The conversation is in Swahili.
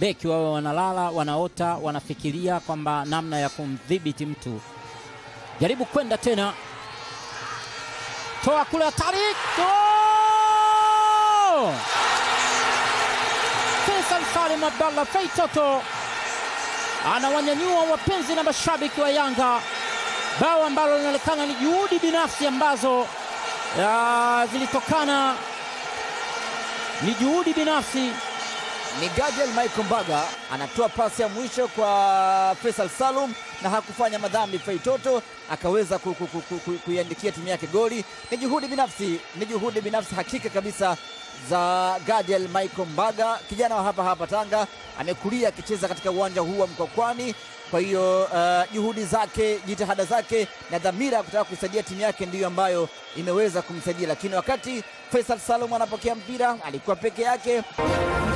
mabeki wawe wanalala, wanaota, wanafikiria kwamba namna ya kumdhibiti mtu. Jaribu kwenda tena, toa kule, hatari! Oh! Faisal Salim Abdallah Feitoto anawanyanyua wapenzi na mashabiki wa Yanga, bao ambalo linaonekana ni juhudi binafsi ambazo ya, zilitokana ni juhudi binafsi ni Gadiel Michael Mbaga anatoa pasi ya mwisho kwa Faisal Salum na hakufanya madhambi. Feitoto akaweza ku- ku- ku- ku- ku- kuiandikia timu yake goli. Ni juhudi binafsi, ni juhudi binafsi hakika kabisa za Gadiel Michael Mbaga, kijana wa hapa hapa Tanga, amekulia akicheza katika uwanja huu wa Mkwakwani. Kwa hiyo uh, juhudi zake, jitihada zake na dhamira ya kutaka kuisaidia timu yake ndiyo ambayo imeweza kumsaidia, lakini wakati Faisal Salum anapokea mpira alikuwa peke yake